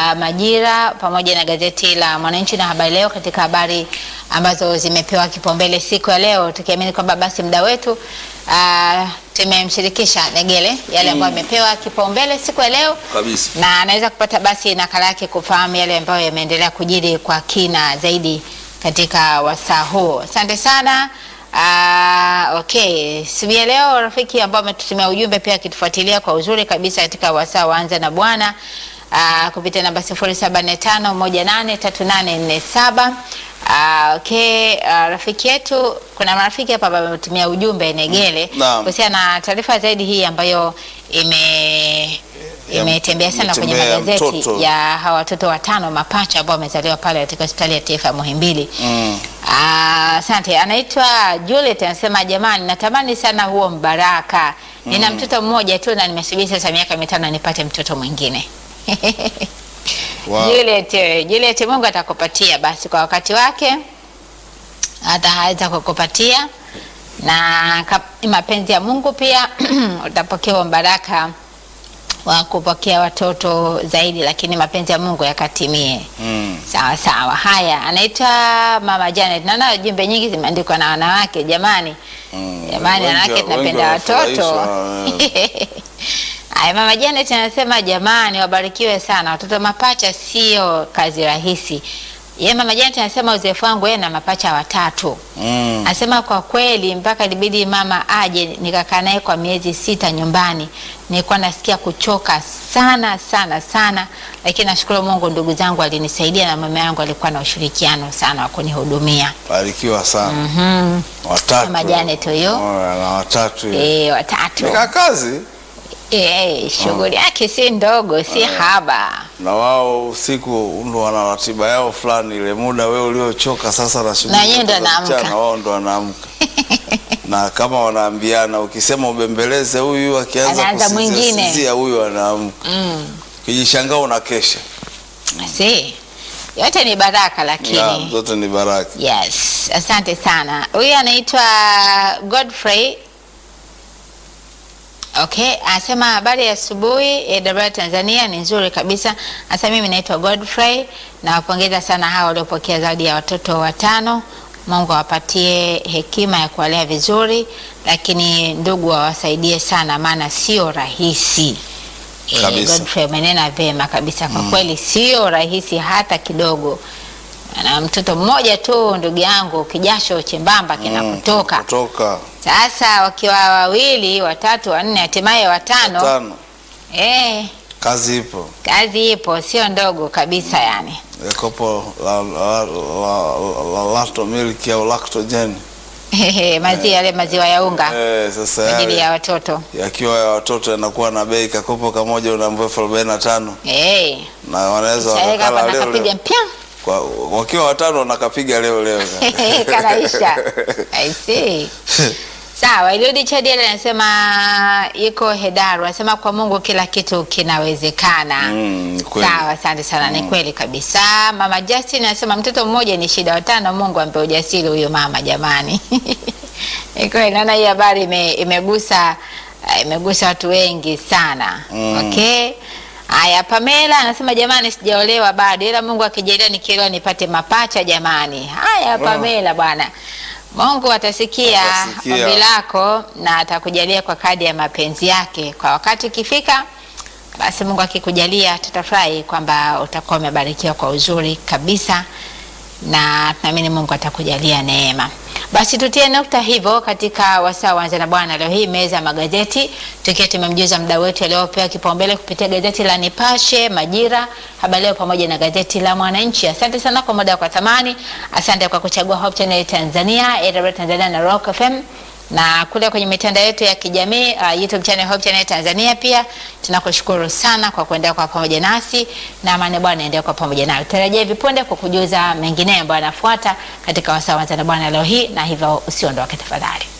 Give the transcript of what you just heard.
la Majira pamoja na gazeti la Mwananchi na Habari Leo katika habari ambazo zimepewa kipaumbele siku ya leo, tukiamini kwamba basi muda wetu uh, tumemshirikisha Negele yale ambayo amepewa kipaumbele siku ya leo Kabisa. na anaweza kupata basi nakala yake kufahamu yale ambayo yameendelea kujiri kwa kina zaidi katika wasaa huu. Asante sana. Uh, okay, siku ya leo rafiki ambao ametutumia ujumbe pia akitufuatilia kwa uzuri kabisa katika wasaa waanza na Bwana uh, kupitia namba 0745183847. Uh, okay, uh, rafiki yetu kuna marafiki hapa ambao wametumia ujumbe Negele Naam. kuhusiana na taarifa zaidi hii ambayo ime imetembea sana kwenye imetembea magazeti mtoto. ya hawa watoto watano mapacha ambao wamezaliwa pale katika hospitali ya taifa ya Muhimbili. Mm. Ah, Asante. Anaitwa Juliet anasema, jamani, natamani sana huo mbaraka. Nina mtoto mmoja tu na nimesubiri sasa miaka mitano nipate mtoto mwingine. Wow. Juliet, eh, Juliet, Mungu atakupatia basi kwa wakati wake, ataweza kukupatia na ka- ni mapenzi ya Mungu pia utapokea huo mbaraka wa kupokea watoto zaidi, lakini mapenzi ya Mungu yakatimie. Mm. Sawa sawa. Haya, anaitwa Mama Janet. Naona jumbe nyingi zimeandikwa na wanawake. Jamani, Mm. jamani, Wengi- wanawake wengi tunapenda watoto. wanafurahishwa, Haya, Mama Janet anasema jamani, wabarikiwe sana. Watoto mapacha sio kazi rahisi. Ye Mama Janet anasema uzoefu wangu yeye na mapacha watatu. Mm. Anasema kwa kweli mpaka ilibidi mama aje nikakaa naye kwa miezi sita nyumbani. Nilikuwa nasikia kuchoka sana sana sana, lakini nashukuru Mungu, ndugu zangu alinisaidia na mama yangu alikuwa na ushirikiano sana wa kunihudumia. Barikiwa sana. Mhm. Watatu. Mama Janet huyo. Oh, na watatu. Eh, watatu. Nika kazi Eh, shughuli yake si ndogo, si haba. na wao usiku ndo wana ratiba yao fulani, ile muda wewe uliochoka sasa na shughuli Na yeye ndo zote za anaamka. mchana, wao ndo wanaamka na kama wanaambiana, ukisema ubembeleze huyu, akianza Anaanza kusizia mwingine. sizia huyu anaamka, Mm. kijishangaa unakesha. Si. Yote ni baraka lakini. Naam, zote ni baraka. Yes, asante sana. Huyu anaitwa Godfrey. Okay, anasema habari ya asubuhi AWR Tanzania ni nzuri kabisa. Sasa mimi naitwa Godfrey na wapongeza sana hao waliopokea zawadi ya watoto watano. Mungu awapatie hekima ya kuwalea vizuri, lakini ndugu awasaidie sana, maana sio rahisi. Eh, Kabisa. Godfrey umenena vyema kabisa kwa kweli, sio rahisi hata kidogo. Na mtoto mmoja tu ndugu yangu, kijasho chembamba kinakutoka. Kutoka Sasa wakiwa wawili, watatu, wanne, hatimaye watano, tano, eh, kazi ipo. kazi ipo, sio ndogo kabisa yani. Ya kopo la, la, la, la, lacto milk au lactogen maziwa yale maziwa ya unga eh, sasa kwa ajili yale ya watoto yakiwa ya watoto yanakuwa na bei, kakopo kamoja unaambia elfu arobaini na tano eh, na wanaweza chaweka hapa wakakala leo nakapiga leo. mpya Kwa, wakiwa watano wanakapiga leo leo kanaisha. I see. Sawa, Eliudi Chadiel anasema yuko Hedaru, anasema kwa Mungu kila kitu kinawezekana. Mm, ni kweli. Sawa, asante sana, ni kweli kabisa. Mama Justin anasema mtoto mmoja ni shida, watano Mungu ampe ujasiri huyo mama, jamani. Ni kweli, naona hii habari ime, imegusa eh, imegusa watu wengi sana. Mm. Okay. Haya, Pamela anasema jamani, sijaolewa bado, ila Mungu akijalia nikiolewa nipate mapacha jamani. Haya, Pamela bwana, Mungu atasikia Atasikia. ombi lako na atakujalia kwa kadi ya mapenzi yake. Kwa wakati ukifika, basi Mungu akikujalia, tutafurahi kwamba utakuwa umebarikiwa kwa uzuri kabisa, na tunaamini Mungu atakujalia neema. Basi tutie nukta hivyo katika wasaa wanza na Bwana leo hii, meza ya magazeti, tukiwa tumemjuza mda wetu aliopewa kipaumbele kupitia gazeti la Nipashe, Majira, Habari Leo pamoja na gazeti la Mwananchi. Asante sana kwa muda kwa thamani, asante kwa kuchagua Hope Channel Tanzania, AWR Tanzania na Rock FM na kule kwenye mitandao yetu ya kijamii uh, YouTube channel Hope Channel Tanzania pia tunakushukuru sana kwa kuendelea kwa pamoja nasi na amani Bwana endelea kwa pamoja nayo. Tarajia hivi punde kwa kujuza mengine ambayo yanafuata katika wasaa wa Bwana leo hii, na hivyo usiondoke tafadhali.